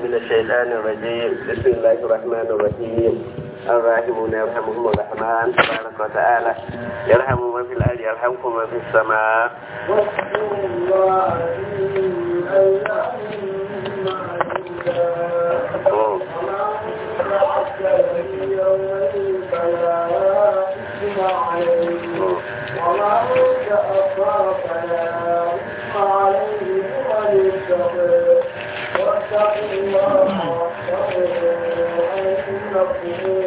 من الشيطان الرجيم بسم الله الرحمن الرحيم الراحمون يرحمهم الرحمن تبارك وتعالى يرحم من في الأرض يرحمكم من في السماء وما تأخر فلا إثم عليه ومن اتقى واتقوا الله واحذروا أنكم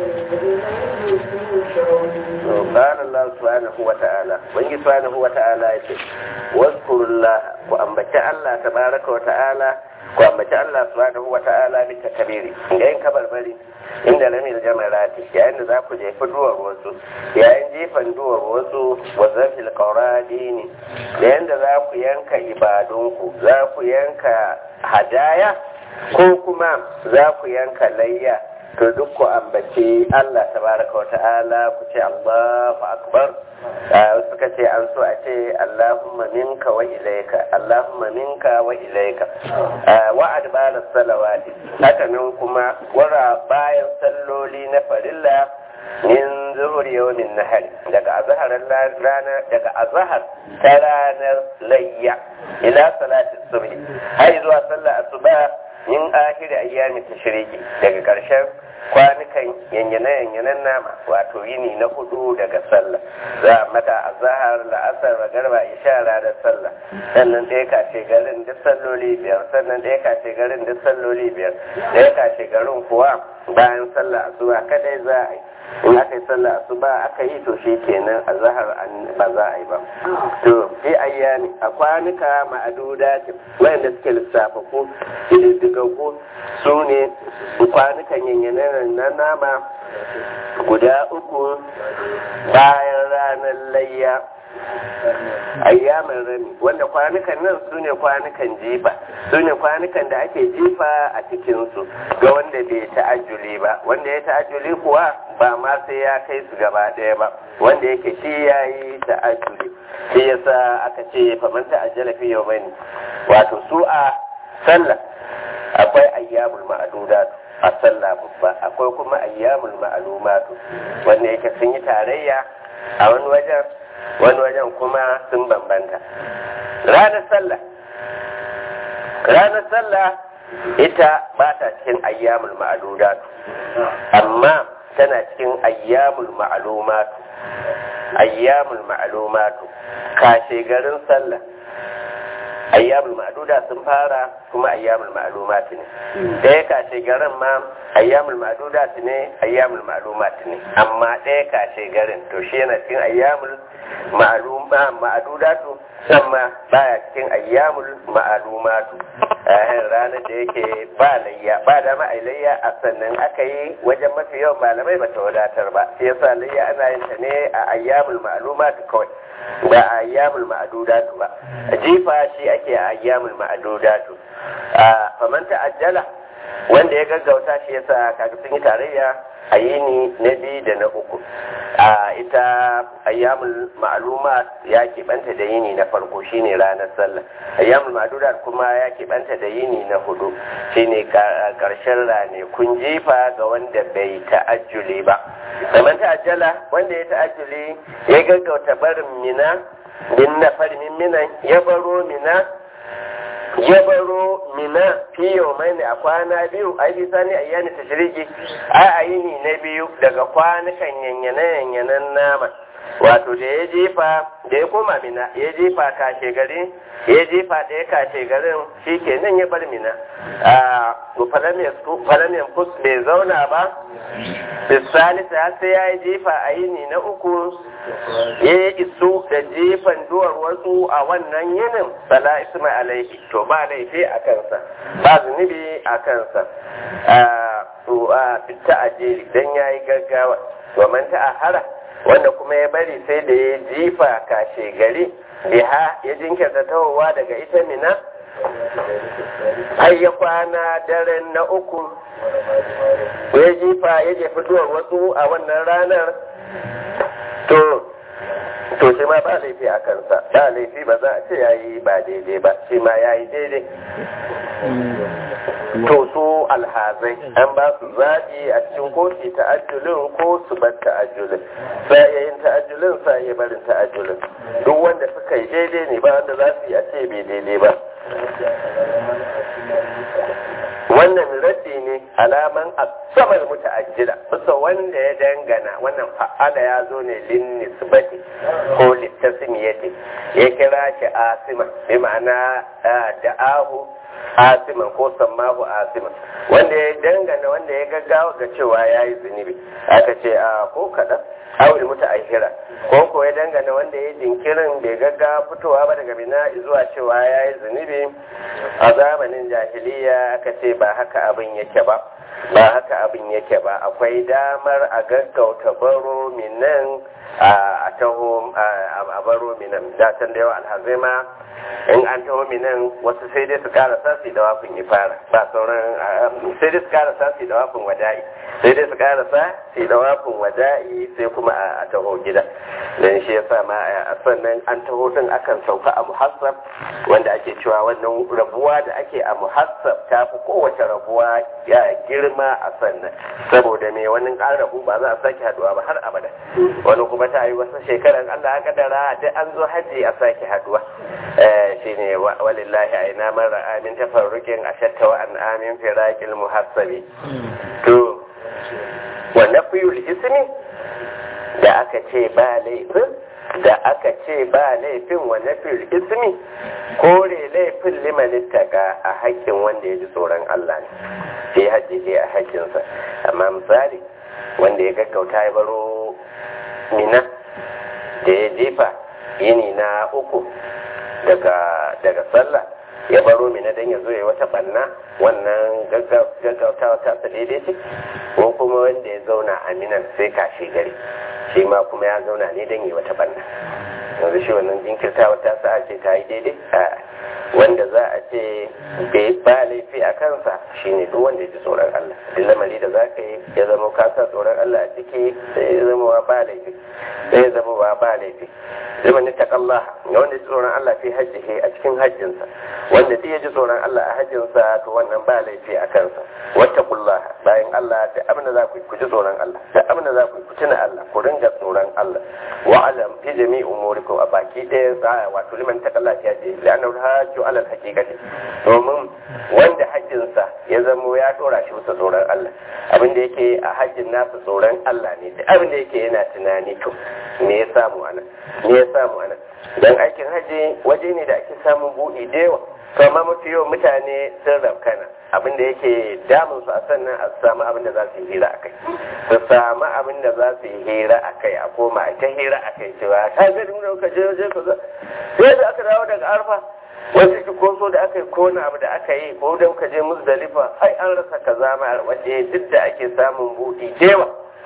إليه تحشرون قال الله سبحانه وتعالى وإن سبحانه وتعالى يقول واذكروا الله وأنبت الله تبارك وتعالى وأنبت الله سبحانه وتعالى بالتكبير إن كبر بلي inda lamil jamarati yayin da za ku jefi duwar wasu yayin jefan duwar wasu wa zafil qawradini da yanda za ku yanka ibadunku za ku yanka hadaya ko kuma za ku yanka layya to duk ku ambaci Allah tabaraka wa ta'ala ku ce Allahu akbar suka ce an so a ce Allahumma minka wa ilaika Allahumma minka wa ilaika wa adbara salawati haka nan kuma wara bayan salloli na farilla min zuhur yawmin nahar daga azhar rana daga azhar ta ranar layya ila salati subhi har zuwa sallar asuba min akhir ayyami tashriki daga karshen kwanukan yanyane-yanyanen nama wato yini na hudu daga sallah za a mata a zahar la'asar magarba isha ranar sallah sannan ɗaya kashe garin duk salloli biyar sannan ɗaya kashe garin duk salloli biyar ɗaya kashe garin kuwa bayan sallah asuba kadai za a yi in aka yi sallah asuba aka yi to shi kenan a zahar ba za a yi ba to fi ayyami a kwanuka ma'aduda wayanda suke lissafa ko ididdigaggu su ne kwanukan yanyanen na nama guda uku bayan ranar layya ayyamin rami wanda kwanukan nan su ne kwanukan jifa su ne kwanukan da ake jifa a cikinsu ga wanda bai ta'ajjuli ba wanda ya ta'ajjuli kuwa ba ma sai ya kai su gaba ɗaya ba wanda yake shi ya yi ta'ajjuli shi yasa aka ce faman ta'ajjala fi yau bane wato su a sallah akwai ayyamul ma'adudat a sallah babba akwai kuma ayyamul ma'lumatu wanda yake sun yi tarayya a wani wajen wani wajen kuma sun bambanta ranar sallah ranar sallah ita ba ta cikin ayyamul ma'adudat amma tana cikin ayyamul ma'lumatu ayyamul ma'lumatu kashe garin sallah ayyamul ma'duda sun fara kuma ayyamul ma'lumat ne ɗaya kashe garin ma ayyamul ma'duda ne ayyamul ma'lumat ne amma ɗaya kashe garin to shi yana cikin ayyamul ma'luma ma'dudatu amma baya cikin ayyamul ma'lumatu eh ranar da yake ba layya ba da ma layya a sannan aka yi wajen mafi yawan malamai bata wadatar ba shi yasa layya ana yin ta ne a ayyamul ma'lumat kawai ba a ayyamul ma'adudatu ba jifa shi ake a ayyamul ma'adudatu a faman ta'ajjala wanda ya gaggauta shi yasa kaga sun yi tarayya a yini na biyu da na uku a ita ayyamul ma'lumat ya keɓanta da yini na farko shine ranar sallah ayyamul ma'dudat kuma ya keɓanta da yini na hudu shine karshen rane kun jifa ga wanda bai ta'ajjuli ba kamar ta'ajjala wanda ya ta'ajjuli ya gaggauta barin mina bin na farmin minan ya baro mina ya baro mina fi mai ne a kwana biyu a yi sani a yana ta shiriki a a yi ni na biyu daga kwanukan yanyane-yanyanen nama wato da ya jefa da ya koma mina ya jefa kashe gari ya jefa ɗaya kashe garin shi ke nan ya bar mina a falamiyan fus bai zauna ba bisalisa sai ya yi jefa a yini na uku ya yi isu da jefan duwar wasu a wannan yinin bala isma alaihi to ba laifi a kansa ba zunubi a kansa a fita a jeri don ya yi gaggawa domin ta a hara wanda kuma ya bari sai da ya jifa kashe gari biha ya jinkirta tawowa daga ita mina har ya kwana daren na uku ya jifa ya jefi duwar wasu a wannan ranar to to shi ma ba laifi a kansa ba laifi ba za a ce ya yi ba daidai ba shi ma ya yi daidai to su alhazai an ba su zaɓi a cikin koci ta'ajjulin ko su bar ta'ajjulin sa iya yin ta'ajjulin sa iya barin ta'ajjulin duk wanda suka yi daidai ne ba wanda za su yi a ce bai daidai ba wannan raddi ne alaman asabar muta'ajjila bisa wanda ya dangana wannan fa'ala ya zo ne lin nisbati ko litasmiyati ya kira shi asima bi ma'ana da'ahu asiman ko sammahu asiman wanda ya dangana wanda ya gaggawa ga cewa ya yi zunubi aka ce a ko kaɗan awul muta'ahira ko ko ya dangana wanda ya jinkirin bai gaggawa fitowa ba daga bina zuwa cewa ya yi zunubi a zamanin jahiliya aka ce ba haka abin yake ba ba haka abin yake ba akwai damar a gaggauta baro minan a taho a baro minan da can da yawa alhazai ma in an taho minan wasu sai dai su kara sasi da wafin ya fara ba sauran sai dai su kara sasi da wafin wada'i sai dai su kara sasi da wafin wada'i sai kuma a taho gida dan shi yasa ma a sannan an taho din akan sauka a muhassab wanda ake cewa wannan rabuwa da ake a muhassab ta fi kowace rabuwa ya girma a sannan saboda me wani an rabu ba za a sake haduwa ba har abada wani kuma ta yi wasu shekaran Allah ya kadara da an zo haji a sake haduwa shine walillahi aina man ra'a min tafarruqin ashatta wa an amin firaqil muhassabi to wa nafiyul ismi da aka ce ba laifin da aka ce ba laifin wa nafiyul ismi kore laifin liman ittaka a haƙƙin wanda ya ji tsoron Allah ne sai hajji a haƙƙinsa amma misali wanda ya gaggauta ya baro mina da ya jefa yini na uku daga daga sallah ya baro mina don ya zo ya wata banna wannan gaggautawa ta sa daidai ce ko kuma wanda ya zauna a minan sai kashe gari shi ma kuma ya zauna ne don ya wata banna yanzu shi wannan jinkirtawa ta sa ce ta yi daidai a wanda za a ce bai ba laifi a kansa shine duk wanda ya ji tsoron Allah duk lamari da za ka yi ya zama ka sa tsoron Allah a ciki sai ya zama wa ba laifi sai ya zama wa ba laifi zama ni taƙallah ga wanda ya ji tsoron Allah fi hajjihi a cikin hajjinsa wanda duk ya ji tsoron Allah a hajjinsa to wannan ba laifi a kansa wata kullah bayan Allah da abin da za ku ji tsoron Allah da abin da za ku tuna Allah ku ringa tsoron Allah wa alam fi jami'i umurikum a baki ɗaya tsaya wato liman taƙallah fi hajji la'annahu hajju alal haqiqati domin wanda hajjinsa ya zamo ya dora shi bisa tsoron Allah abin da yake a hajjin nasa tsoron Allah ne da abin da yake yana tunani to me ya samu anan me ya samu anan dan aikin haji waje ne da ake samun buɗi da yawa to amma mafi yawan mutane sun rafkana abin da yake damun su a sannan a samu abin da za su yi hira akai su samu abin da za su yi hira akai a koma a ta hira akai cewa ka ga mun ka je waje ka sai da aka dawo daga arfa wasu ki koso da aka yi ko wani abu da aka yi ko da muka je muzdalifa ai an rasa kaza ma waje duk da ake samun buɗi dewa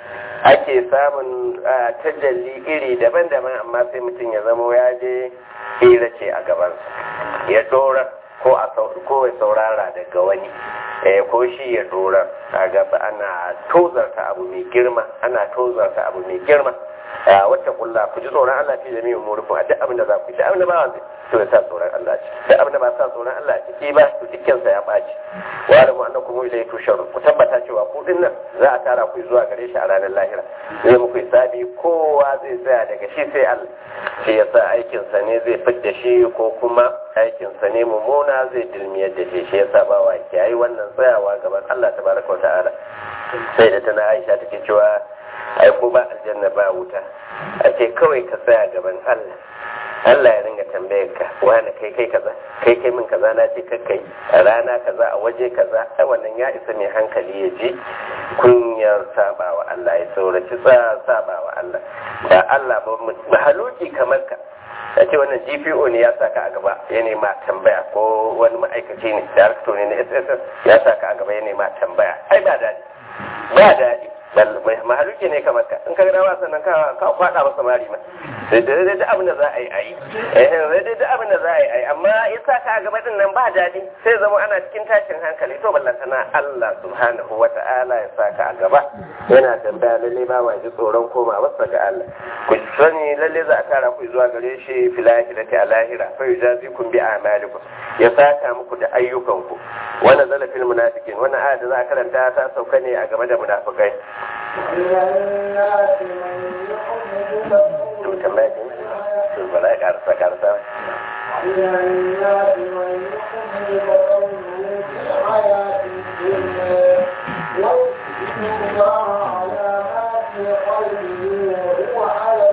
ake samun tajalli iri daban-daban amma sai mutum ya zama ya je hira ce a gabansa ya dora ko a ko ya saurara daga wani eh ko shi ya dora a gaba ana tozarta abu mai girma ana tozarta abu mai girma wata kulla ku ji tsoron Allah fi jami'in umurikum a duk abin da za ku yi da abin da ba wanda to ya sa tsoron Allah ci da abin da ba sa tsoron Allah ciki ba to dukkan sa ya baci wa da mu annakum ilayhi tusharun ku tabbata cewa ku din nan za a tara ku zuwa gare shi a ranar lahira zai muku hisabi kowa zai tsaya daga shi sai Allah shi yasa aikin sa ne zai fidda shi ko kuma aikin sa ne mummuna zai dilmiyar da shi shi yasa ba wa kiyayi wannan tsayawa gaban Allah tabaraka wa ta'ala sai da tana Aisha take cewa ai ko ba aljanna ba wuta a ce kawai ka tsaya gaban Allah Allah ya ringa tambayar ka wani kai kai kaza kai kai min kaza na ce kai a rana kaza a waje kaza ai wannan ya isa mai hankali ya ji kunyar saba wa Allah ya sauraci saba wa Allah ba Allah ba mahaluki kamar ka a ce wannan GPO ne ya saka a gaba ya nema tambaya ko wani ma'aikaci ne director ne na SSS ya saka a gaba ya nema tambaya ai ba daɗi ba daɗi mahaluki ne kamar ka in ka ga dawa sannan ka kwada masa mari ma da daidai da abin da za a yi a yi eh daidai da abin da za a yi a yi amma isa ka gaba din nan ba daɗi sai zama ana cikin tashin hankali to ballantana Allah subhanahu wa ta'ala ya saka a gaba yana tambaya lalle ba wa ji tsoron koma wasa ga Allah ku sani lalle za a tara ku zuwa gare shi filahi da ta lahira fa yujazikum bi a'malikum ya saka muku da ayyukanku wannan zala fil munafiqin wannan aya da za a karanta ta sauka ne a game da munafikai to tambaya ce to bala ya karsa karsa من الناس من يحب قوله في الحياة الدنيا ويشهد الله على ما في قلبه وهو على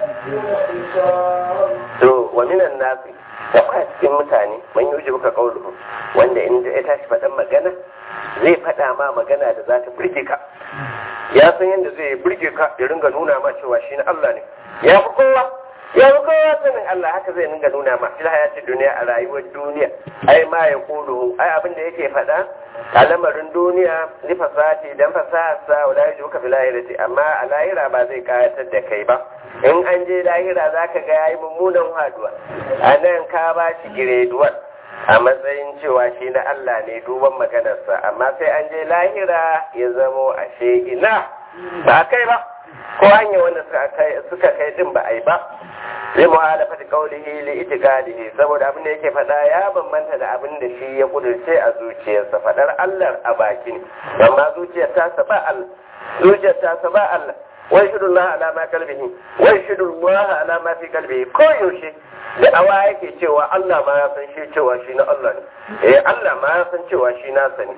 الحساب to wa minan nasi da kwa cikin mutane man yuji buka kauluhu wanda in ya tashi faɗan magana zai faɗa ma magana da za ta burge ka ya san yadda zai burge ka ya ringa nuna ma cewa shi na Allah ne ya fi kowa ya fi kowa sanin Allah haka zai ringa nuna ma fil hayati duniya a rayuwar duniya ai ma ya kuluhu ai abin da yake faɗa a lamarin duniya ni fasati dan fasaharsa wala yaji buka fil lahirati amma a lahira ba zai kayatar da kai ba in an je lahira za ka ga yayi mummunan haduwa a nan ka ba shi gireduwar a matsayin cewa shi na Allah ne duban maganarsa amma sai an je lahira ya zamo ashe ina ba kai ba ko hanyar wanda suka kai din ba a yi ba zai muhalafa da kaulihi li itikadihi saboda abin da yake faɗa ya bambanta da abin da shi ya kudurce a zuciyarsa faɗar Allah a baki ne amma zuciyar ta ba Allah zuciyar ta ba Allah wai shidullah ala ma kalbihi wai shidullah ala ma fi kalbihi ko yaushe da awa yake cewa Allah ma ya san shi cewa shi na Allah ne eh Allah ma ya san cewa shi na sani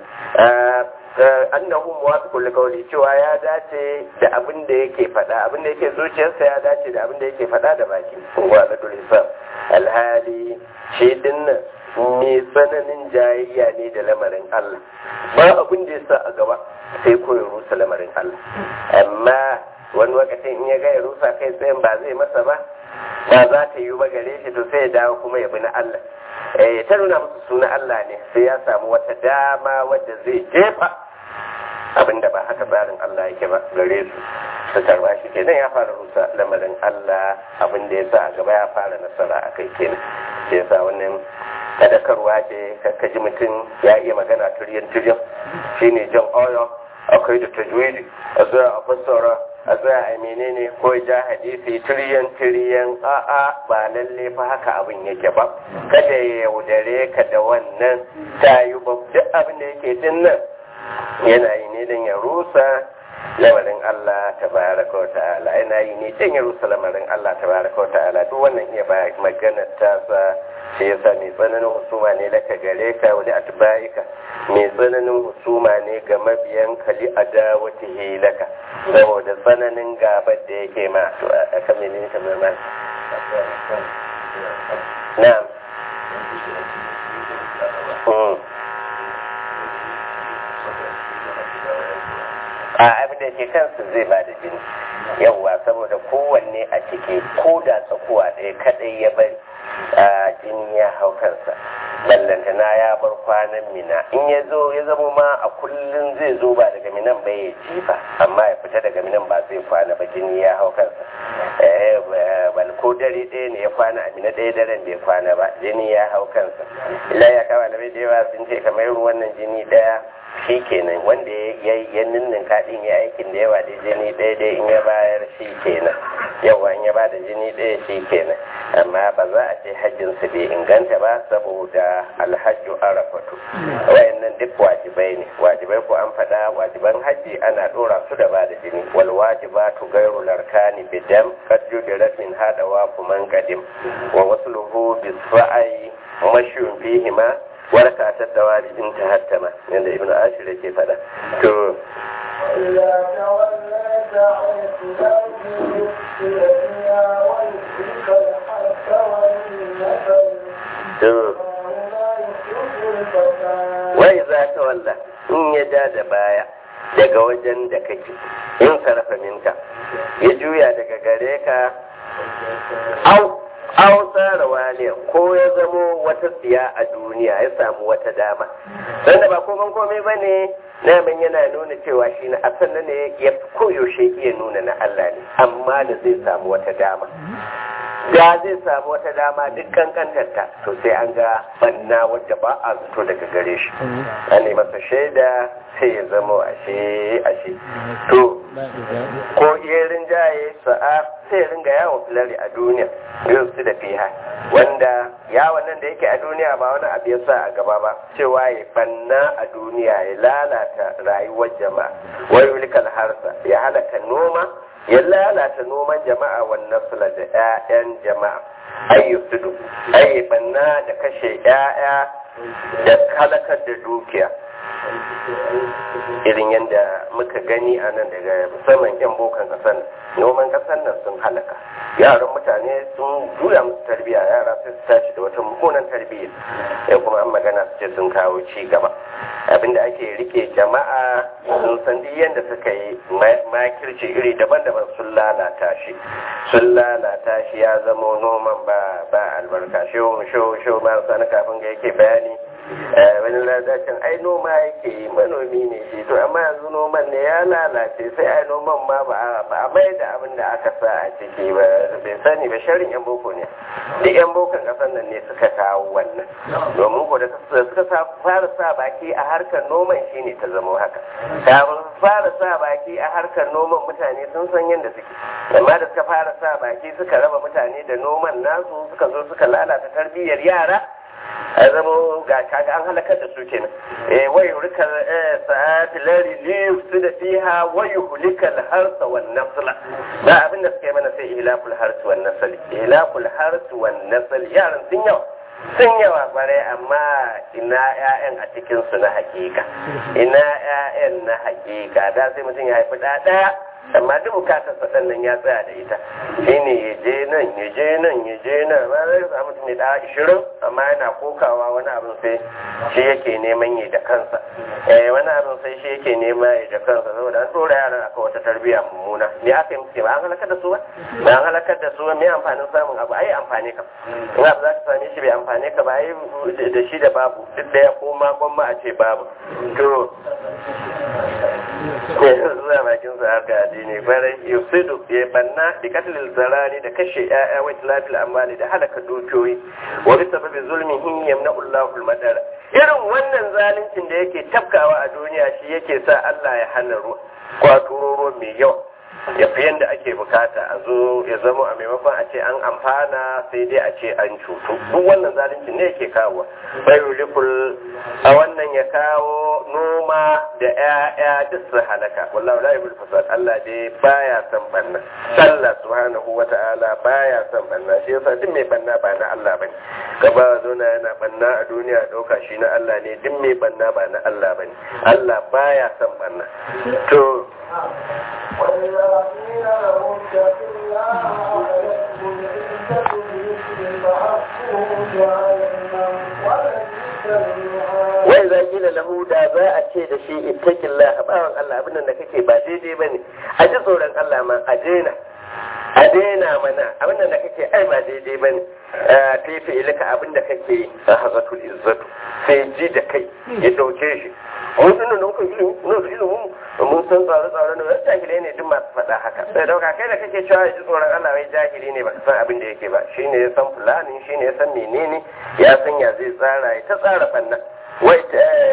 annahu muwafiqul liqawli cewa ya dace da abin da yake faɗa abin da yake zuciyarsa ya dace da abin da yake faɗa da baki wa ladul hisab alhali shi dinnan mai tsananin jayayya ne da lamarin Allah ba abin da ya sa a gaba sai ko ya rusa lamarin Allah amma wani lokacin in ya ga ya rusa kai tsayin ba zai masa ba ba za ta yi ba gare shi to sai ya dawo kuma ya bi na Allah eh ta nuna musu suna Allah ne sai ya samu wata dama wadda zai jefa abinda ba haka tsarin Allah yake ba gare su su tarba shi kenan ya fara rusa lamarin Allah abinda ya sa a gaba ya fara nasara a kai kenan sai ya sa wannan sadakarwa ce ka ji mutum ya iya magana turyan turyan shine jan oyo akwai da tajwidi a zuwa a fassara a tsaya a menene ko ja hadisi tiriyan tiriyan a'a ba lalle fa haka abin yake ba kada ya yaudare ka da wannan tayi ba duk abin da yake din nan yana yi ne don ya rusa lamarin Allah tabaraka wa ta'ala yana yi ne don ya rusa lamarin Allah tabaraka wa ta'ala duk wannan iya ba magana ta sa shi yasa mai tsananin husuma ne laka gare ka wani atba'ika mai tsananin husuma ne ga mabiyan kali adawatihi laka saboda tsananin gabar da yake ma to a kan menene kamar ma na'am a abin da ke kansu zai ba da jini yawwa saboda kowanne a ciki ko da tsakuwa ɗaya kadai ya bari a jini ya hau kansa ballantana ya bar kwanan mina in ya zo ya zama ma a kullum zai zo ba daga minan ba ya jifa amma ya fita daga minan ba zai kwana ba jini ya hau kansa bal ko dare ɗaya ne ya kwana a mina ɗaya daren da ya kwana ba jini ya hau kansa ila ya kawo alamai da yawa sun ce kamar wannan jini ɗaya shi kenan wanda ya ninnin kaɗin ya aikin da yawa da jini ɗaya dai in ya bayar shi kenan yawa in ya bada jini ɗaya shi kenan amma ba za a ce hajjinsu bai inganta ba saboda alhajju arafatu wayannan duk wajibai ne wajibai ko an faɗa wajiban hajji ana ɗora su da bada jini wal wajibatu gairu larkani bidam qad judirat min hada wa kuman qadim wa wasluhu bisfa'i mashun fihima warka ta dawari in ta hattama yadda ibnu ashir yake fada to إذا توليت عن كتابه الدنيا ويشرك الحق والنسل to لا يحب الفساد wai za ta walla in ya ja da baya daga wajen da kake in sarrafa minka ya juya daga gare ka au au tsara waliya ko ya zamo wata tsiya a duniya ya samu wata dama sanda ba komai komai ba ne naman yana nuna cewa shi na asan ne ya koyaushe iya nuna na Allah ne amma da zai samu wata dama da zai samu wata dama duk kankantarta to sai an ga banna wadda ba a zato daga gare shi an yi masa shaida sai ya zama ashe ashe to ko iya rinjaye sa'a sai ringa yawon filari a duniya yau su da fiha wanda yawon nan da yake a duniya ba wani abu ya sa a gaba ba cewa ya banna a duniya ya lalata rayuwar jama'a wai wulikal harsa ya halaka noma ya lalata noman jama'a wannan sula da 'ya'yan jama'a ayyusudu banna da kashe 'ya'ya da halakar da dukiya irin yadda muka gani a nan daga musamman 'yan bokan kasar nan noman kasar nan sun halaka yaran mutane sun juya musu tarbiyya yara sai su tashi da wata mummunan tarbiyya ya kuma an magana su ce sun kawo ci gaba abinda ake rike jama'a sun san duk yadda suka yi makirci iri daban-daban sun lalata shi sun lalata shi ya zama noman ba ba albarka shehu shehu shehu ma sani kafin ga yake bayani wani lalacin ai noma yake yi manomi ne shi to amma yanzu noman ne ya lalace sai ai noman ma ba a mai da abin da aka sa a ciki ba bai sani ba sharin yan boko ne duk yan bokon kasan nan ne suka kawo wannan domin ko da suka fara sa baki a harkar noman shine ta zama haka kafin fara sa baki a harkar noman mutane sun san yadda suke amma da suka fara sa baki suka raba mutane da noman nasu suka zo suka lalata tarbiyyar yara a zama ga kaga an halakar da su kenan eh wai rika sa'at lari li yufsida fiha wa yuhlika al-harsa wan nasla ba abin da suke mana sai ihlakul harsi wan nasl ihlakul harsi wan nasl yaran sun yawa sun yawa bare amma ina ƴaƴan a cikin su na hakika ina ƴaƴan na hakika da sai mutum ya haifi ɗaya ɗaya amma duk bukatar sa nan ya tsaya da ita shine ya je nan ya je nan ya je nan ma zai samu mutum da ishirin amma yana kokawa wani abin sai shi yake neman yi da kansa eh wani abin sai shi yake nema yi da kansa saboda an tsora yaran aka wata tarbiyya mummuna me aka yi muke ba an halakar da su ba ba an halakar da su ba me amfanin samun abu ai amfani ka in abu za ka same shi bai amfani ka ba ai da shi da babu duk da ya koma gwamma a ce babu to zuwa bakin sa haka addini barai yusidu ya banna da katilil zarari da kashe ya'ya wa tilafil amali da halaka dukiyoyi wa bi sababi zulmihi yamna'u Allahu al-madar irin wannan zaluncin da yake tafkawa a duniya shi yake sa Allah ya hana ruwa kwaturo ruwa mai yawa ya fi yadda ake bukata a zo ya zama a maimakon a ce an amfana sai dai a ce an cutu duk wannan zalunci ne yake kawo bai rikul a wannan ya kawo noma da 'ya'ya duk su halaka wallahu la yubul fasad Allah dai baya son banna Allah subhanahu wata'ala baya son banna shi yasa duk mai banna ba na Allah bane gaba zona yana banna a duniya dauka shi na Allah ne duk mai banna ba na Allah bane Allah baya son banna to وإذا قيل لهم اتقوا الله عليكم العزة بإثم فحسبه جهنم ولبئس المهاد wai za gina lahu da za a ce da shi ittakin la bawan Allah abin da kake ba daidai bane a ji tsoron Allah ma a daina a daina mana abin da kake ai ba daidai bane fifi ilika abin da kake a hazatul izzatu sai ji da kai ya dauke shi mun dinnan da muka ilimi mun da ilimin mun san tsare-tsare ne wani jahilai ne duk masu faɗa haka sai dauka kai da kake cewa ya ji tsoron Allah wai jahili ne baka san abin da yake ba shine ya san fulani shine ya san menene ya san ya zai tsara ya ta tsara fanna wai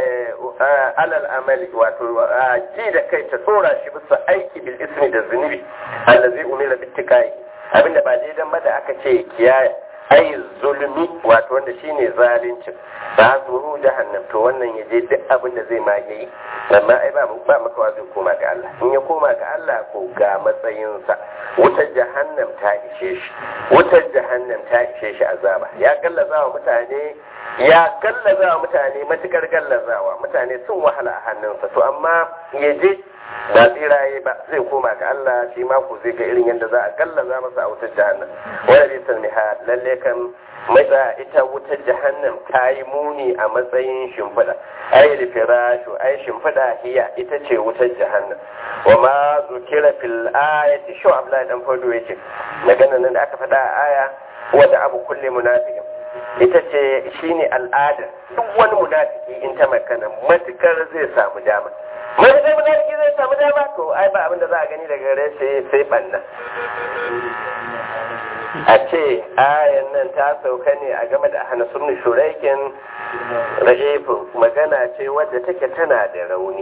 alal amali wato ji da kai ta tsora shi bisa aiki bil ismi da zunubi allazi umira bittikai abinda ba daidan ba da aka ce kiyaye ai zulmi wato wanda shine zalincin ba zuhu jahannam to wannan ya je duk abin da zai mage yi amma ai ba ba makawa zai koma ga Allah in ya koma ga Allah ko ga matsayinsa wutar jahannam ta ishe shi wutar jahannam ta ishe shi azaba ya gallazawa mutane ya gallazawa mutane matukar gallazawa mutane sun wahala a hannunsa to amma ya je ba tsiraye ba zai koma ga Allah shi ma ku zai ga irin yadda za a gallaza masa a wutar jahannam wanda bai san miha lalle kan matsa ita wutar jahannam ta yi muni a matsayin shimfiɗa ai firashu ai shimfiɗa hiya ita ce wutar jahannam wa ma zukira fil ayati shu abdullahi dan fado yake magana nan da aka faɗa a aya wanda abu kulle munafiqin ita ce shine al'ada duk wani munafiki in ta makana matukar zai samu dama matukar munafiki zai samu dama to ai ba abin da za a gani daga gare shi sai banna a ce ayan nan ta sauka ne a game da hana sunni shuraikin ra'ifin magana ce wadda take tana da rauni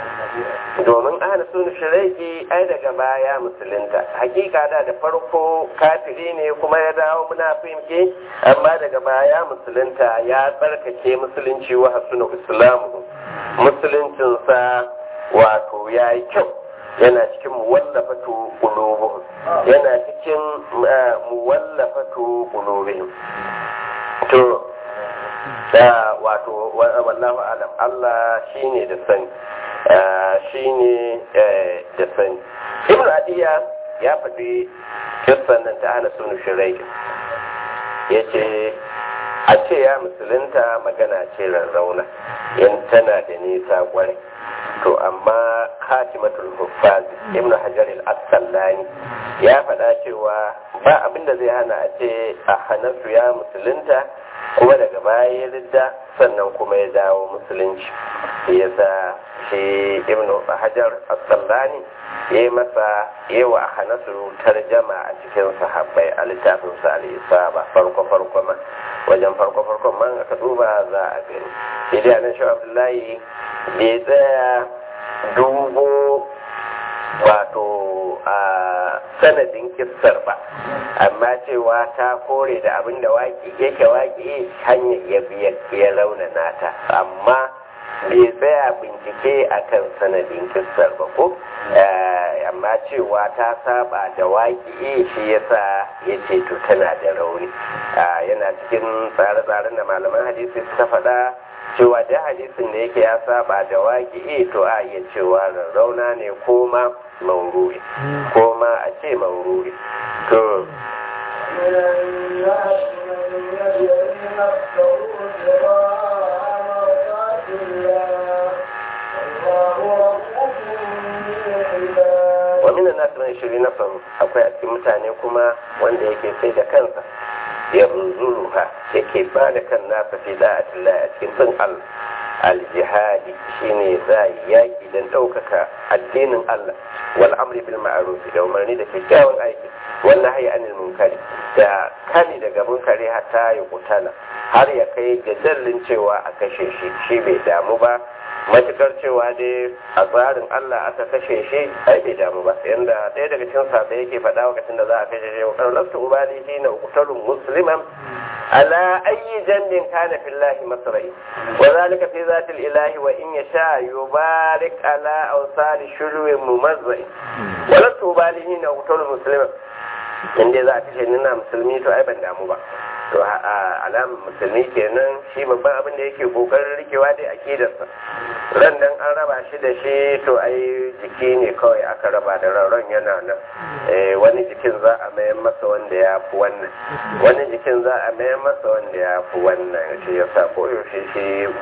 domin hana sunni shuraiki ai daga baya musulunta hakika da da farko kafiri ne kuma ya dawo munafiki amma daga baya musulunta ya tsarkake musulunci wa hasuna islamu musuluncinsa wato ya yi kyau yana cikin muwallafatu qulubuhum yana cikin muwallafatu qulubihim to da wato wallahu alam Allah shine da sani shine da sani ibnu adiya ya faɗi kissan nan ta hana sunu shirai ya ce a ce ya musulunta magana ce rarrauna in tana da nisa kwarai to amma khatimatul huffaz ibnu hajar al-asqalani ya faɗa cewa ba abin da zai hana a ce a hanasu ya musulunta kuma daga baya ya ridda sannan kuma ya dawo musulunci yasa shi ibnu hajar asqalani ya yi masa yawa a hanasu tarjama a cikin sahabbai a littafin sa al-isaba farko farko ma wajen farko farkon man aka duba za a gani sai dai anan shi abdullahi bai tsaya dubo wato a sanadin kissar ba amma cewa ta kore da abin da waƙi yake waƙi hanyar ya biya ya raunana ta amma bai tsaya bincike akan sanadin kissar ba ko amma cewa ta saba da waƙi shi yasa ya ce to tana da rauni yana cikin tsare-tsaren da malaman hadisi suka faɗa cewa da hadisin da yake ya saba da waƙi to a iya cewa rarrauna ne ko ma maururi ko ma a ce maururi to من الناس من يجري نفسه ابتغاء مرضات الله والله رؤوف بالعباد wa minan nasu man shiri na faru akwai a cikin mutane kuma wanda yake sai da kansa ya ruzuluha yake ba da kan nasa fi da'atillah a cikin bin Allah al-jihadi shine za yaki don ɗaukaka addinin Allah wal amri bil ma'ruf da umarni da kyakkyawan aiki wal nahyi anil munkari da kani daga munkari hatta ya kutala har ya kai ga dallin cewa a kashe shi shi bai damu ba matukar cewa dai a tsarin Allah aka kashe shi ai bai damu ba yanda ɗaya daga cikin sahabbai yake faɗa lokacin da za a kashe shi wa lastu ubali hina uqtalun musliman ala ayyi jandin kana fillahi masrai wa zalika fi zati ilahi wa in yasha yubarik ala awsali shurwi mumazzai wa lastu ubali hina uqtalun musliman in dai za a kashe ni na musulmi to ai ban damu ba to a alamun musulmi kenan shi babban abin da yake kokarin rikewa dai akidarsa ran nan an raba shi da shi to ai jiki ne kawai aka raba da ran yana nan wani jikin za a mayan masa wanda ya fi wannan wani jikin za a mayan masa wanda ya fi wannan shi ya sa koyaushe shi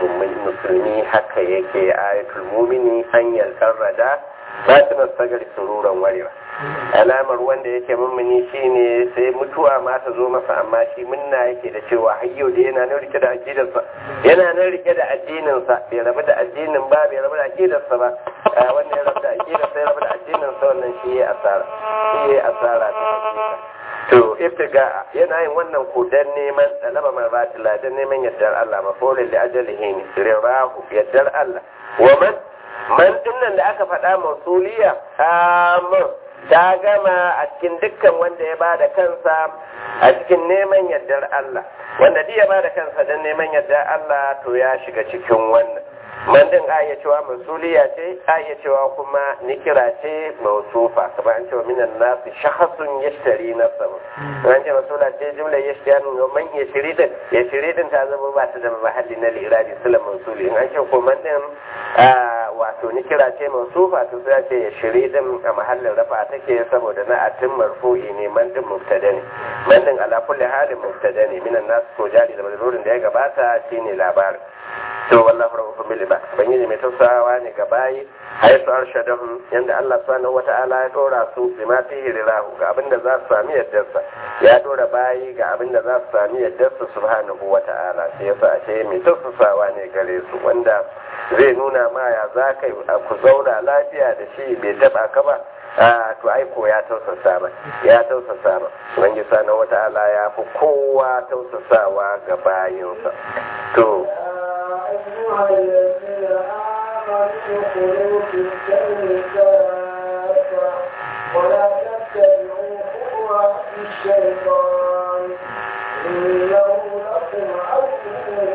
musulmi haka yake ayatul mumini hanyar karrada fatinar sagar sururan warewa alamar wanda yake mummuni shine sai mutuwa ma ta zo masa amma shi munna yake da cewa har yau da yana nan rike da aqidarsa yana nan rike da addininsa bai rabu da addinin ba bai rabu da aqidarsa ba wanda ya rabu da aqidarsa ya rabu da addininsa wannan shi ya asara shi ya asara ta hakika to ibtiga yana yin wannan ko dan neman talaba marbatila dan neman yardar Allah mafolin da ajalihi ne rirahu yardar Allah wa man man dinnan da aka faɗa mausuliya amma ta gama a cikin dukkan wanda ya ba da kansa a cikin neman yardar Allah wanda ya ba da kansa don neman yardar Allah to ya shiga cikin wannan man din a iya cewa mausuliya ce a iya cewa kuma nikira ce mausufa kamar an cewa minan nasu shahasun yashtari nafsahu an ce mausula ce jumla yashtari man yashiri din yashiri din ta zama ba ta da mahalli na lirabi sula mausuli in an ce ko man din wato ni kira ce mausufa to sai ce ya shiri din a mahallin rafa take saboda na atin marfu'i ne man din mubtada ne man din ala kulli halin mubtada ne minan nas ko jari da mazurin da ya gabata shine labarin to wallahi rabbukum bil ibad bangiji mai tausawa ne ga bayi hayatu arshadahum yanda Allah subhanahu wata'ala ya dora su bima fihi lilahu ga abinda za su sami yaddarsa ya dora bayi ga abinda za su sami yaddarsa subhanahu wata'ala sai yasa ashe mai tausasawa ne gare su wanda zai nuna ma ya za ka ku zauna lafiya da shi bai taba ka ba to aiko ya tausasa ba ya tausasa ba ubangiji subhanahu wata'ala ya fi kowa tausasawa ga bayinsa to أيها الذين آمنوا ادخلوا في السلم كافة ولا تتبعوا خطوات الشيطان إنه لكم عدو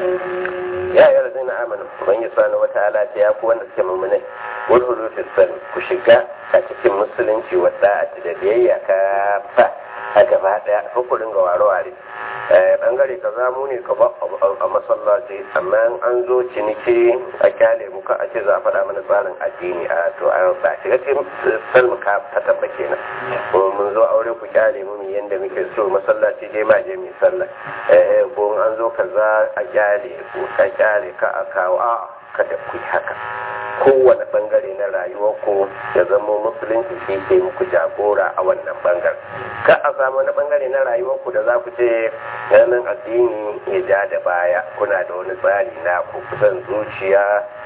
مبين ya yi razina amanu ubangiji subhanahu wata'ala ce ya ku wanda suke mummunai wadhulu fi salm ku shiga a cikin musulunci wadda da biyayya ka fa a gaba daya hukurin ga ware-ware bangare ka zamu ne ka ba a masallaci amma in an zo ciniki a kyale muka a ce za a faɗa mana tsarin addini a to a ba shiga cikin salmu ka ta tabba kenan ko mun zo aure ku kyale mu mu yanda muke so masallaci dai ma je mu sallah eh ko in an zo kaza a kyale ku ka kyale ka a kawo a kada ku yi haka kowane bangare na rayuwarku ya zama musulunci shi ke muku jagora a wannan bangare ka a samu wani bangare na rayuwarku da za ku ce ganin addini ya ja da baya kuna da wani tsari na ku kusan zuciya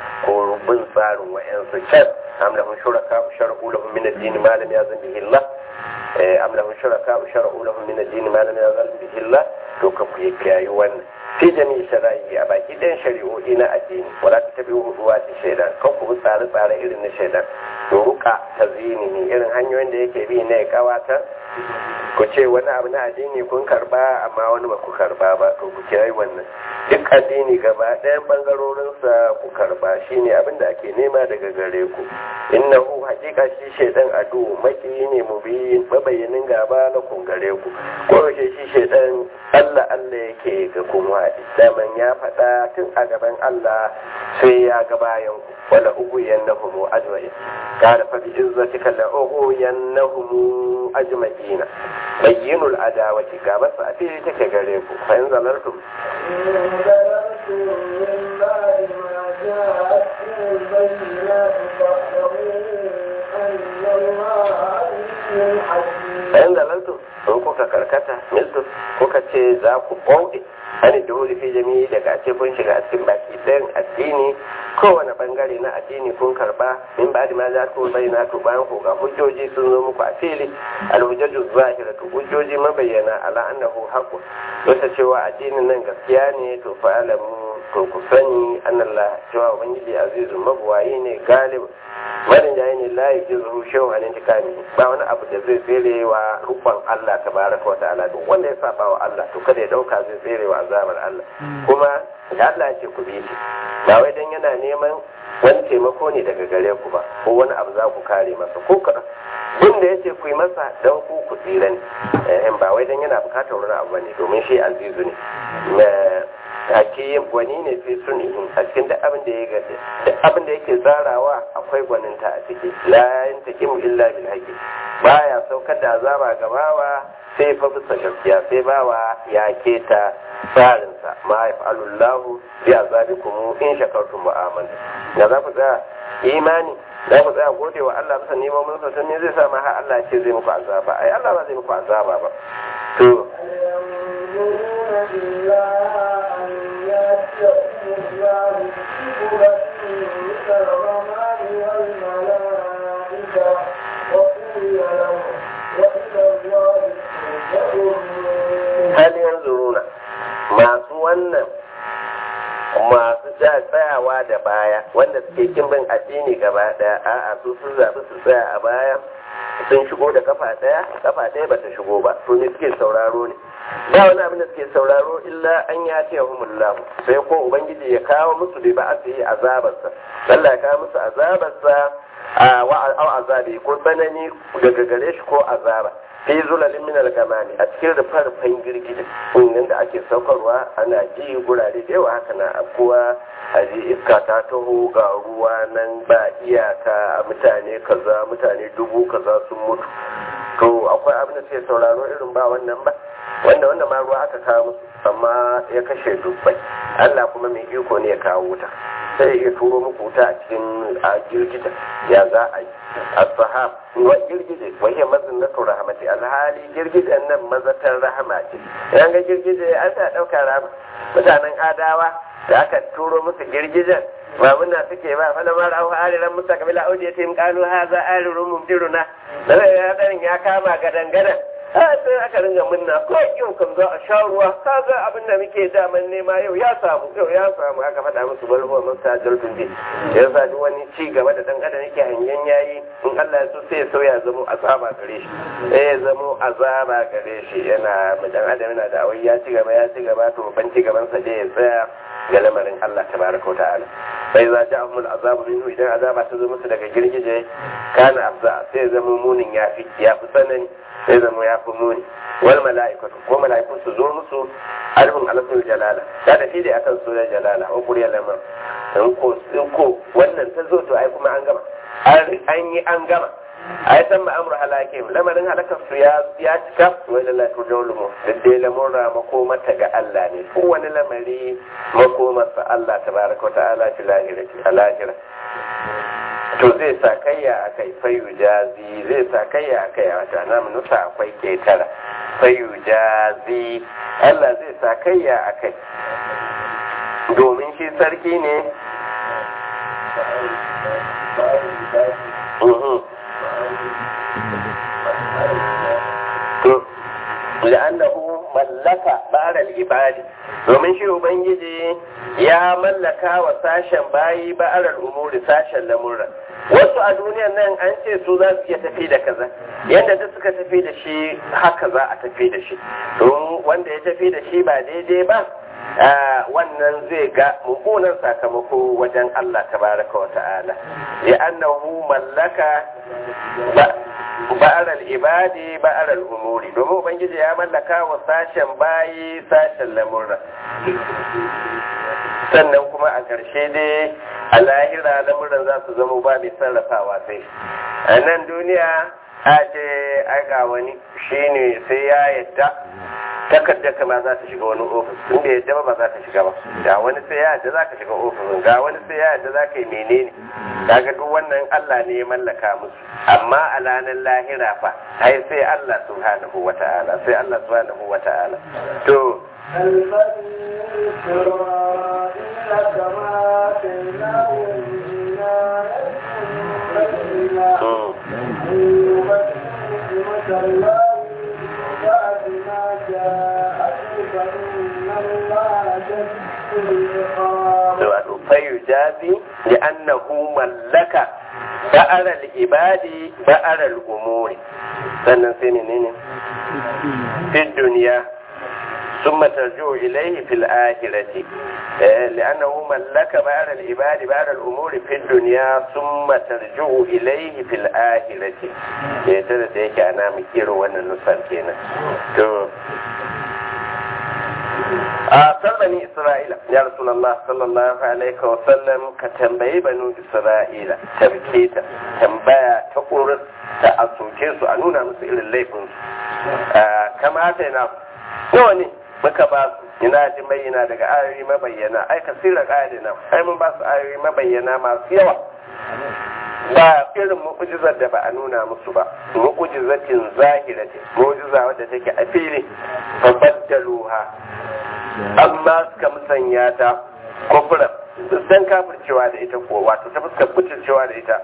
ko bin tsarin wa'yansu can am lahum shuraka shar'u lahum min ad-din ma lam yazin bihi Allah eh am lahum shuraka shar'u lahum min ad-din ma lam yazin bihi Allah to ka ku yi kiyaye wannan fi jami'i shara'i a baki ɗayan shari'o'i na addini wala ta tabi huduwa ta shaidan kan ku tsare tsare irin na shaidan ruka ta zini ne irin hanyoyin da yake bi na ya kawata ku ce wani abu na addini kun karba amma wani ba ku karba ba to ku kiyaye wannan duk addini gaba ɗayan bangarorinsa ku karba shine abin da ake nema daga gare ku innahu hakika shi shaidan adu maki ne mu bi mabayyanin gaba na kun gare ku ko shi shaidan Allah Allah yake ga kuma daman ya faɗa tun a gaban Allah sai ya ga bayan ku wala ugu yannahum ajma'in qala fa bi izzatika la ugu yannahum ajma'ina bayyinul adawati ga basu a fili take gare ku fa in zalartum إن ظلمتم من بعد ما جاءتكم البينات فاعلموا أن الله عليم حكيم bayan zalaltu in kuka karkata miltus kuka ce za ku bauɗe ani da wuri fi jami'i daga ce kun shiga a cikin baki ɗayan addini kowane bangare na addini kun karba min ba da ma za ku bayyana to bayan ku ga hujjoji sun zo muku a fili alhujjaju zahiratu hujjoji mabayyana ala annahu haqqu wata cewa addinin nan gaskiya ne to fa alamu to ku sani annallah cewa ubangiji azizu mabuwayi ne galib marin jayi ne la yi jizu shehu an intikami ba wani abu da zai tsere wa rukun Allah tabaraka wa ta'ala duk wanda ya saba wa Allah to kada ya dauka zai tsere wa azabar Allah kuma da Allah ya ce ku bi shi ba wai dan yana neman wani taimako ne daga gare ku ba ko wani abu za ku kare masa ko kaɗan bin da ya ce ku yi masa don ku ku tsira ne eh, ba wai dan yana bukatar wani abu ne domin shi azizu ne hakiyin gwani ne fi sunihin a cikin duk abin da ya gaje duk abin da yake tsarawa akwai gwaninta a ciki la yantakimu illa bil haqi baya saukar da azaba ga bawa sai fa bisa gaskiya sai bawa ya keta tsarinsa ma yaf'alu Allah bi azabikum in shakartum wa amantum da za ku tsaya imani za ku tsaya gode wa Allah bisa neman mun sa ne zai sa ma har Allah ya ce zai muku azaba ai Allah ba zai muku azaba ba to ينظرون إلا أن يأتيهم الله بسورة من الرحمن والملائكة وقضي لهم وإلى الله ترجع الأمور hal yanzuruna masu wannan masu ja tsayawa da baya wanda suke kin bin addini gaba daya a'a su sun zabi su tsaya a baya sun shigo da kafa daya kafa daya bata shigo ba to ne suke sauraro ne ba wani abin da suke sauraro illa an ya ce humullah sai ko ubangiji ya kawo musu da ba a sai azabarsa Allah ya kawo musu azabarsa a wa azabi ko tsanani daga gare shi ko azaba fi zulalin min al-gamani a cikin rufe-rufen girgije inda da ake saukarwa ana ji gurare da yawa haka na afkuwa a ji iska ta taho ga ruwa nan ba iyaka mutane kaza mutane dubu kaza sun mutu to akwai abin da suke sauraro irin ba wannan ba wanda wanda ma ruwa aka kawo musu amma ya kashe dubbai Allah kuma mai iko ne ya kawo wuta sai ya turo muku wuta a cikin a girgita ya za a yi as-sahab wa girgije wa hiya mazinnatu rahmati alhali girgijen nan mazatar rahama ce idan ga girgije an sa dauka rahama mutanen adawa da aka turo musu girgijen ba muna suke ba fa lamar au ariran musa kabila audi ya tim qalu hadha arirun mumtiruna da ya ya kama gadan gadan a sai aka ringa munna ko yau kan za a sha ruwa ka ga abin da muke daman nema yau ya samu yau ya samu aka faɗa musu bal huwa mustajal tunde ya sa duk wani ci gaba da dan adam yake hangen yayi in Allah ya so sai ya sauya zamo azaba gare shi sai ya zamo azaba gare shi yana dan adam yana da awai ya ci gaba ya ci gaba to ban ci gaban sa dai ya tsaya ga lamarin Allah tabaraka wa ta'ala sai za ja ahmul azabu minhu idan azaba ta zo musu daga girgije kana afza sai ya zama munin yafi yafi tsanani sai zama ya fi muni wal mala'ikatu ko mala'iku su zo musu alhum alasul jalala da da shi da akan sunan jalala wa kuriya lamar in ko in ko wannan ta zo to ai kuma an gama an yi an gama ai san ma amru halakim lamarin halakar su ya ya cika wa la tudawlumu da dai lamurra makomata ga Allah ne ko wani lamari makomarsa Allah tabaraka wa ta'ala fi lahirati alahira to zai sa kayya a kai fayu jazi zai sa kayya a kai a wata na nusa akwai ketara fayu jazi Allah zai sa kayya a kai domin shi sarki ne لأنه ملك بعد العباد domin shi ubangiji ya mallaka wa sashen bayi ba'arar umuri sashen lamurra wasu a duniyan nan an ce su za su iya tafi da kaza yadda duk suka tafi da shi haka za a tafi da shi don wanda ya tafi da shi ba daidai ba wannan zai ga mummunan sakamako wajen Allah tabaraka wa ta'ala ya annahu mallaka ba'aral ibadi ba'aral umuri domin ubangiji ya mallaka wa sashen bayi sashen lamurra sannan kuma a ƙarshe dai a lahira lamuran za su zama ba mai sarrafawa sai a nan duniya a ce aga wani shine sai ya yadda takardar kama za ta shiga wani ofis inda yadda ba za ta shiga ba ga wani sai ya yadda za ka shiga ofisin ga wani sai ya yadda za ka yi menene kaga duk wannan Allah ne ya mallaka musu amma a ranar lahira fa ai sai Allah subhanahu wata'ala sai Allah subhanahu wata'ala to البني إسرائيل كما آتيناهم من آية بينة نعمة الله بعد ما جاءته فإن الله شديد العقاب فيجازي لأنه ملك بأر العباد بأر الأمور sannan sai ne ne fi duniya ثم ترجع إليه في الآخرة لأنه ملك بعد العباد بعد الأمور في الدنيا ثم ترجع إليه في الآخرة يترى تيك أنا مكير وانا نصر كينا أصل بني إسرائيل يا رسول الله صلى الله عليه وسلم كتنبي بنو إسرائيل تبكيتا تنبايا تقرص تأسوكيسو أنونا مسئل الليفنس كما أتينا نوني muka ba su ina ji bayyana daga ayoyi mabayyana ai kasirar ayarina ai mun ba su ayoyi mabayyana masu yawa ba irin mu'ujizar da ba a nuna musu ba mu'ujizatin zahirati mu'ujiza wadda take a fili babaddaluha amma suka musanya ta kufra dan kafircewa da ita ko wato ta fuskar kucircewa da ita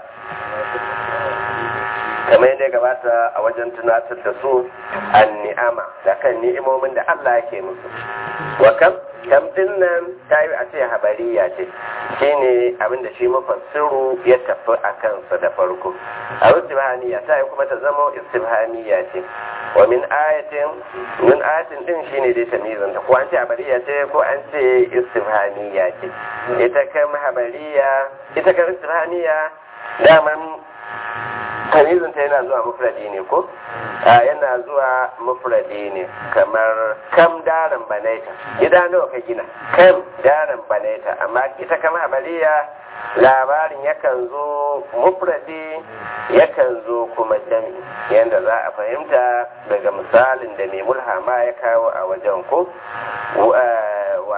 kamar yadda gabata a wajen tunatar da su an ni'ama da kan ni'imomin da Allah yake musu wa kam kam din nan ta yi a ce habariya ce shine abin da shi mafassiru ya tafi a kansa da farko a istibhaniya ta yi kuma ta zama istibhaniya ce wa min ayatin min ayatin din shine dai tamizan ta ko an ce habariya ce ko an ce istibhaniya ce ita kan habariya ita kan istibhaniya daman tamizin ta yana zuwa mufradi ne ko yana zuwa mufradi ne kamar kam daren banaita gida nawa ka gina kam daren banaita amma ita kama habariya labarin yakan zo mufradi yakan zo kuma jami yadda za a fahimta daga misalin da mai mulhama ya kawo a wajen ko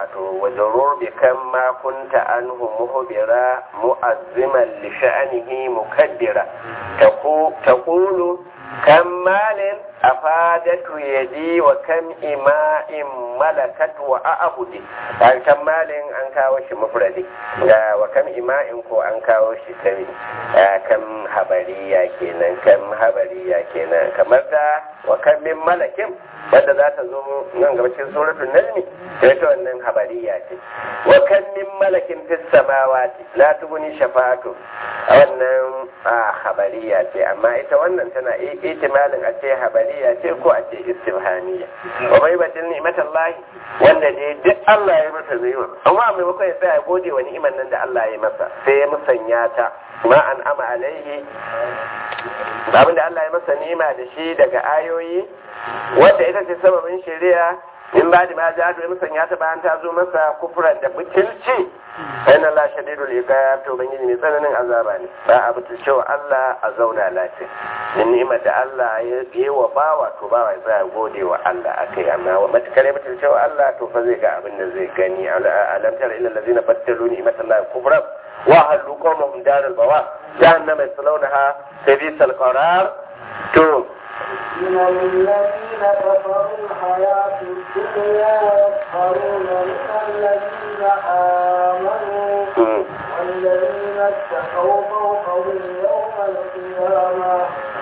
wato wajarur bi kan ma kunta anhu muhbira mu'azziman li sha'nihi mukaddira taqulu kam malin afadatu yadi wa kam ima'in malakat wa a'budi dan kam malin an kawo shi mufradi ga wa kam ima'in ko an kawo shi tabi kam habariya kenan kam habariya kenan kamar da wa kam min malakin wanda za ta zo nan gaba cikin suratul najmi sai ta wannan habariya ce wa kam min malakin fis samawati la tubni shafa'atu a wannan habariya ce amma ita wannan tana ihtimalin a ce habariya ce ko a ce istifhamiya wa bai batin ni'matallahi wanda ne duk Allah ya masa ni'ima amma maimakon ya tsaya gode wa ni'imar nan da Allah ya masa sai ya musanya ta ma an ama alaihi abin da Allah ya masa ni'ima da shi daga ayoyi wanda ita ce sababin shari'a in ba da ma ja da musanya ta bayan ta zo masa kufuran da butulci sai na lashe daidu liƙa to ubangiji mai tsananin azaba ne ba a butulce wa Allah a zauna lafiya in ni'imar da Allah ya yi wa bawa to bawa ya tsaya gode wa Allah a kai amma wa matukar ya butulce wa Allah to fa zai ga abin da zai gani alam tara ila allazina battalu ni'matallahi kufran wa halu qawmahum daral bawa jahannama yaslawnaha sabisal qarar to من الذين كفروا الحياة الدنيا ويسخرون من الذين آمنوا والذين اتقوا فوقهم يوم القيامة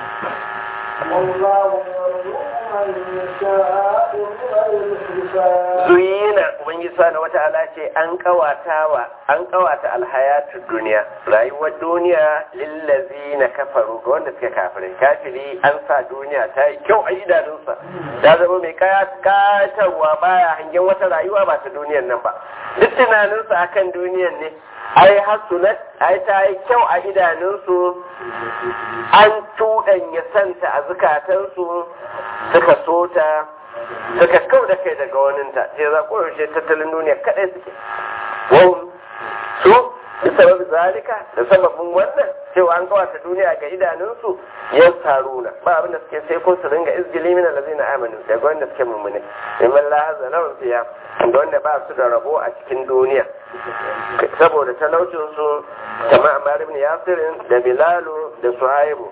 والله يرزق من يشاء بغير حساب zuyina ubangiji subhanahu wata'ala ce an kawatawa an kawata alhayatu duniya rayuwar duniya lillazina kafaru ga wanda suka kafirai kafiri an sa duniya ta yi kyau a idanunsa ta zama mai kayatarwa baya hangen wata rayuwa ba ta duniyar nan ba duk tunaninsa akan duniyar ne ai hasunat ai ta yi kyau a idanunsu an tuɗanya santa a zukatansu suka so ta suka kau da kai daga waninta sai za ku yaushe tattalin duniya kaɗai suke wau su bisa sababi zalika da sababin wannan cewa an kawata duniya ga idanunsu yan taruna ba abin da suke sai ko su ringa izgili min allazina amanu daga wanda suke mummune in la hazana fiya da wanda ba su da rabo a cikin duniya saboda talaucin su kama Ammar ibn Yasir da Bilalu da Suhaibu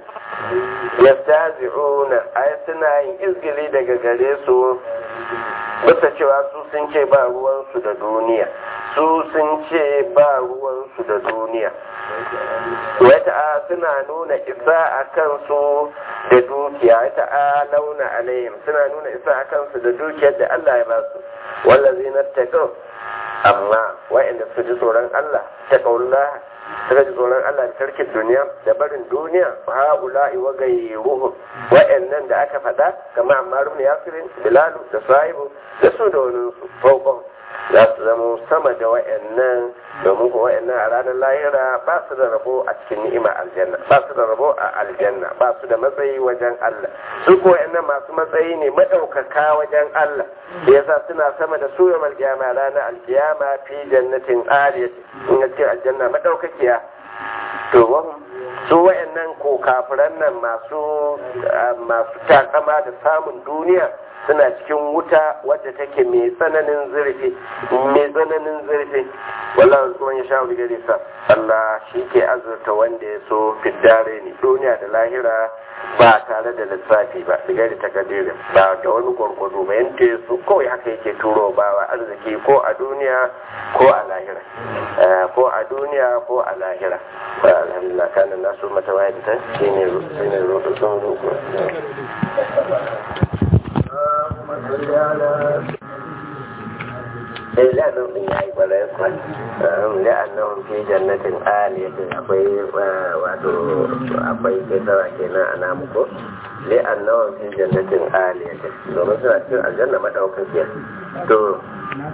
yastazi'una ay suna yin izgili daga gare su bisa cewa su sun ce ba ruwansu da duniya su sun ce ba ruwansu da duniya wata suna nuna isa a kansu da dukiya wata a launa alayhim suna nuna isa a kansu da dukiyar da Allah ya ba su wallazi na taƙo amma wa'anda su ji tsoron Allah ta ƙaunla suka ji tsoron Allah da tarkin duniya da barin duniya ha'ula'i wa gairuhum wa'annan da aka faɗa kamar Ammar ibn Yasir Bilalu da Sahibu da su da wani su fauƙon za su zama sama da wa'annan domin ko wa'annan a ranar lahira ba su da rabo a cikin ni'ima aljanna ba su da rabo a aljanna ba su da matsayi wajen Allah su ko wa'annan masu matsayi ne madaukaka wajen Allah da yasa suna sama da su yamal kiyama ranar alkiyama fi jannatin aliyat in ga cikin aljanna madaukakiya to wahum su wa'annan ko kafiran nan masu masu takama da samun duniya suna cikin wuta wadda take mai tsananin zurfi mai tsananin zurfi wallahi kuma ya sha wuri gare sa Allah shi ke azurta wanda ya so fiddare ni duniya da lahira ba tare da lissafi ba diga da takadiri ba da wani gwargwado ba yanda ya so kawai haka yake turo bawa arziki ko a duniya ko a lahira ko a duniya ko a lahira alhamdulillah kana nasu mata wayar ta shine shine roƙo sun roƙo sai la'annan sun yayi kwarai kwan la'annan fi jannatin aliyatin akwai wato akwai kisara kenan a namu ko la'annan fi jannatin aliyatin domin suna cikin aljanna madaukakiya to